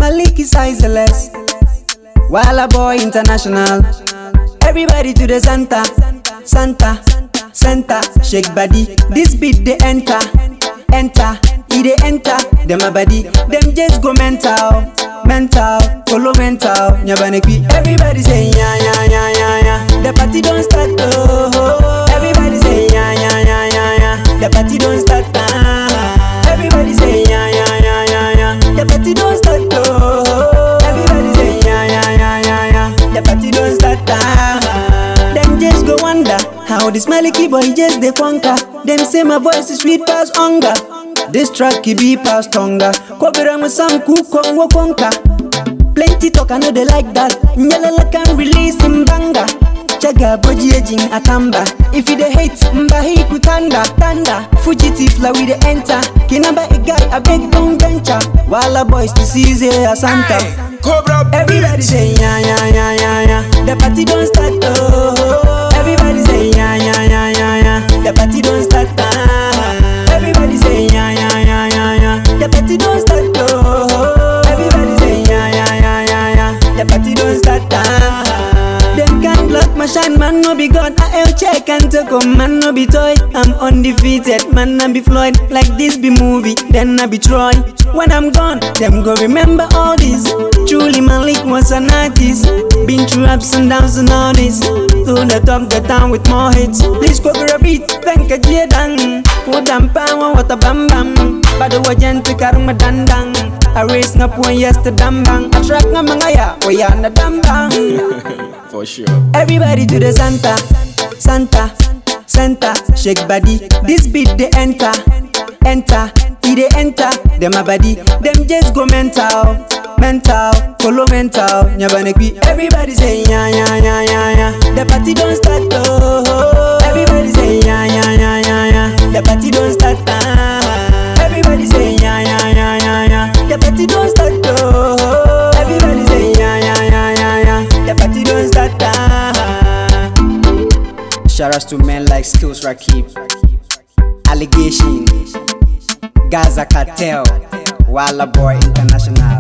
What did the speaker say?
Malik is sizeless. Walla Boy International. Everybody to the Santa, Santa, Santa, shake body. This beat they enter, enter, e they enter. Them a body, them just go mental, mental, follow mental. Nyabanekwi. Everybody say ya ya ya ya ya. The party don't start oh. oh. Everybody say ya ya ya ya ya. The party don't start ah. Everybody say ya ya ya ya ya. The party don't start oh. Everybody say ya ya ya ya ya. The party don't start ah. Them just go wonder how this Maliki boy just they conquer. Them say my voice is sweet past hunger. This track he be past hunger. Kobira mu sam ku kongo konka. Plenty talk I know they like that. Nyalala can release him banga. Chaga boji ejin atamba. If you the hate, mba hi kutanda tanda. Fugitive la we the enter. Kinamba a guy a big don't venture. Walla boys to seize a Santa. Hey, Cobra Everybody say ya ya ya ya ya. The party don't start oh. Everybody say ya ya ya ya ya. The party don't start ah. Everybody say ya ya ya ya ya. The party don't start oh. Everybody say ya ya ya ya ya. The party don't start ah. Them can block my shine, man no be God. I am check and take on, man no be toy. I'm undefeated, man I be Floyd. Like this be movie, then I be Troy. When I'm gone, them go remember all this. Truly Malik was an artist. Been through ups and downs and all this. To the top, the town with more hits. Please go for a beat, thank a Jedan. Put them power, what a bam bam. Bado wajan to karma dandang. I raise up when yesterday bang. I track na mga ya, we are na dambang. For sure. Everybody to the Santa, Santa, Santa, shake body. This beat they enter, enter, e they enter. Them a body, them just go mental, mental, follow mental. Nyabanekwi. Everybody say ya ya ya ya ya. The party don't start oh. Everybody say ya ya ya ya ya. The party don't start ah. Everybody say ya ya ya ya ya. The party don't start oh. Everybody say ya ya ya ya ya. The party don't start ah. Shout outs to men like Skills Rakib, Allegation, Gaza Cartel, Walla Boy International.